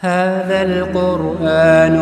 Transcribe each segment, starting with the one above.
هذا القرآن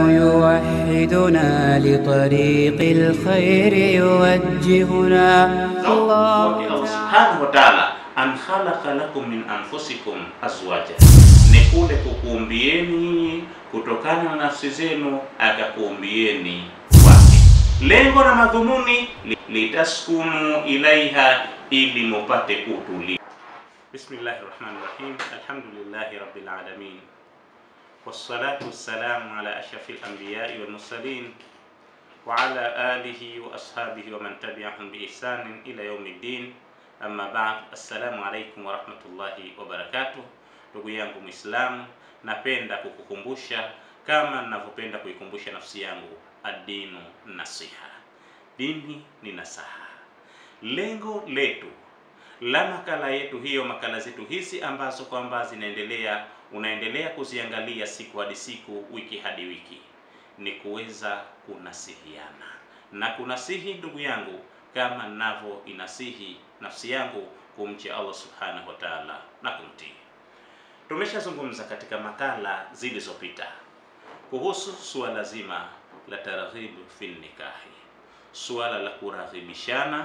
يوحدنا لطريق الخير يوجهنا Allah subhanahu wa ta'ala an khalaqa lakum min anfusikum azwaja, ni kule kukuumbieni kutokana na nafsi zenu akakuumbieni wake. Lengo na madhumuni li- litaskunu ilaiha, ili mupate utulivu. Bismillahir rahmanir rahim, alhamdulillahi rabbil alamin wassalatu wassalamu ala ashrafil anbiyai wal mursalin wa ala alihi wa ashabihi wa man tabi'ahum bi ihsanin ila yaumiddin. Amma ba'd, assalamu alaikum wa rahmatullahi wa barakatuh. Ndugu yangu Muislamu, napenda kukukumbusha kama ninavyopenda kuikumbusha nafsi yangu, ad-dinu nasiha, dini ni nasaha. Lengo letu la makala yetu hiyo, makala zetu hizi ambazo kwamba zinaendelea, unaendelea kuziangalia siku hadi siku, wiki hadi wiki, ni kuweza kunasihiana na kunasihi ndugu yangu kama ninavyo inasihi nafsi yangu kumcha Allah subhanahu wa ta'ala na kumtii. Tumeshazungumza katika makala zilizopita kuhusu suala zima la targhibu fil nikahi, suala la kuraghibishana,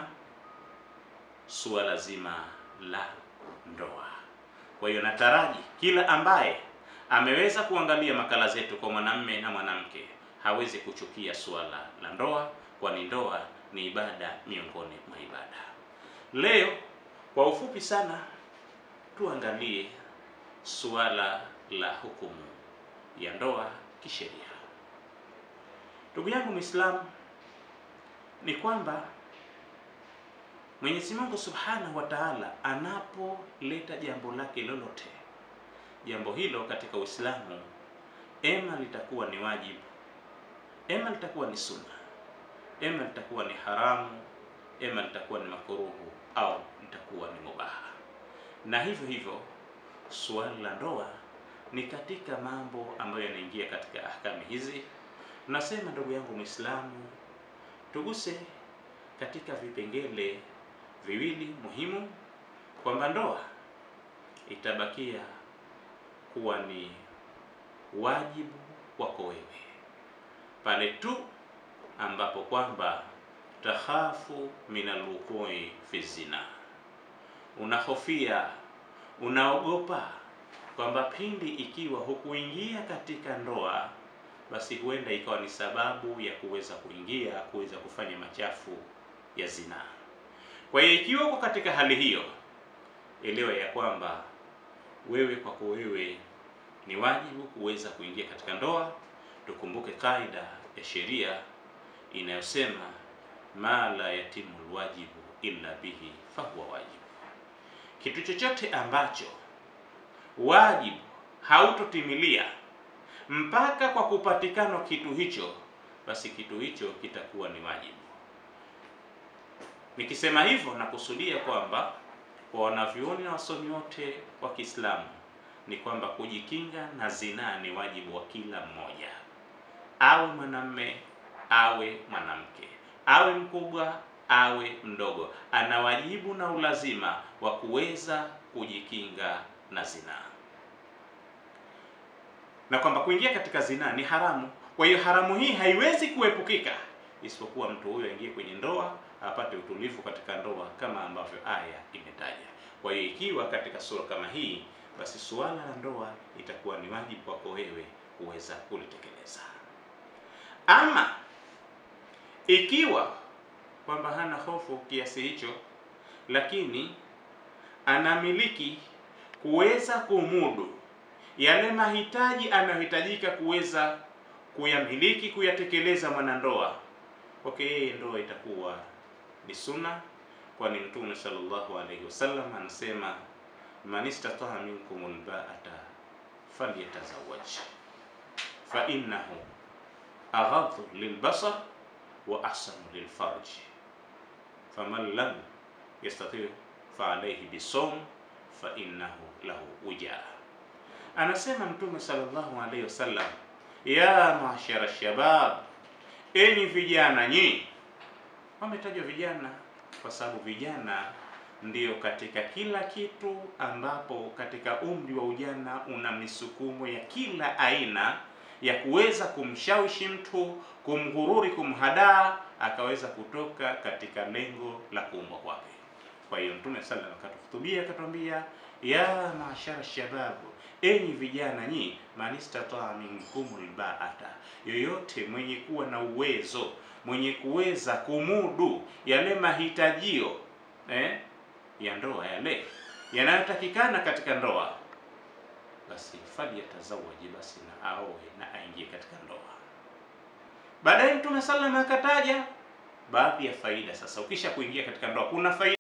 suala zima la ndoa. Kwa hiyo nataraji kila ambaye ameweza kuangalia makala zetu kwa mwanamme na mwanamke hawezi kuchukia suala la ndoa, kwani ndoa ni ibada miongoni mwa ibada. Leo kwa ufupi sana tuangalie suala la hukumu ya ndoa kisheria. Ndugu yangu Muislamu, ni kwamba Mwenyezi Mungu Subhanahu wa Ta'ala anapoleta jambo lake lolote, jambo hilo katika Uislamu ema litakuwa ni wajibu, ema litakuwa ni sunna, ema litakuwa ni haramu, ema litakuwa ni makuruhu au litakuwa ni mubaha. Na hivyo hivyo suala la ndoa ni katika mambo ambayo yanaingia katika ahkami hizi. Nasema ndugu yangu Muislamu, tuguse katika vipengele viwili muhimu, kwamba ndoa itabakia kuwa ni wajibu wako wewe pale tu ambapo kwamba takhafu min alwuqui fi zina, unahofia unaogopa kwamba pindi ikiwa hukuingia katika ndoa, basi huenda ikawa ni sababu ya kuweza kuingia kuweza kufanya machafu ya zina. Kwa hiyo ikiwa uko katika hali hiyo, elewa ya kwamba wewe kwako wewe ni wajibu kuweza kuingia katika ndoa. Tukumbuke kaida ya sheria inayosema ma la yatimu lwajibu illa bihi fahuwa wajibu, kitu chochote ambacho wajibu hautotimilia mpaka kwa kupatikana kitu hicho, basi kitu hicho kitakuwa ni wajibu. Nikisema hivyo nakusudia kwamba kwa wanavyuoni na wasomi wote wa Kiislamu ni kwamba kujikinga na zinaa ni wajibu wa kila mmoja, awe mwanamme awe mwanamke, awe mkubwa awe mdogo, ana wajibu na ulazima wa kuweza kujikinga na zinaa, na kwamba kuingia katika zinaa ni haramu. Kwa hiyo haramu hii haiwezi kuepukika isipokuwa mtu huyo aingie kwenye ndoa apate utulivu katika ndoa kama ambavyo aya imetaja. Kwa hiyo ikiwa katika sura kama hii, basi suala la ndoa itakuwa ni wajibu wako wewe kuweza kulitekeleza. Ama ikiwa kwamba hana hofu kiasi hicho, lakini anamiliki kuweza kumudu yale mahitaji anayohitajika kuweza kuyamiliki kuyatekeleza mwanandoa kwake yeye ndoa itakuwa ni sunna, kwani Mtume sallallahu alaihi wasallam anasema man istata'a minkum alba'ata falyatazawwaj fa innahu aghadhu lilbasar wa ahsanu lilfarj faman lam yastati' fa alayhi bisawm fa innahu lahu wija. Anasema Mtume sallallahu alaihi wasallam, ya mashara shabab enyi vijana nyi. Wametajwa vijana kwa sababu vijana ndiyo katika kila kitu ambapo katika umri wa ujana una misukumo ya kila aina ya kuweza kumshawishi mtu, kumghururi, kumhadaa akaweza kutoka katika lengo la kuumbwa kwake. Kwa hiyo Mtume sallallahu alaihi wasallam akatuhutubia akatwambia, ya maashara shababu, enyi vijana nyi, man istataa minkumul baata, yoyote mwenye kuwa na uwezo, mwenye kuweza kumudu yale mahitajio eh, ya ndoa yale yanayotakikana katika ndoa, basi falyatazawaji, basi na aoe na aingie katika ndoa. Baadaye Mtume sallallahu alaihi wasallam akataja baadhi ya faida. Sasa ukisha kuingia katika ndoa kuna faida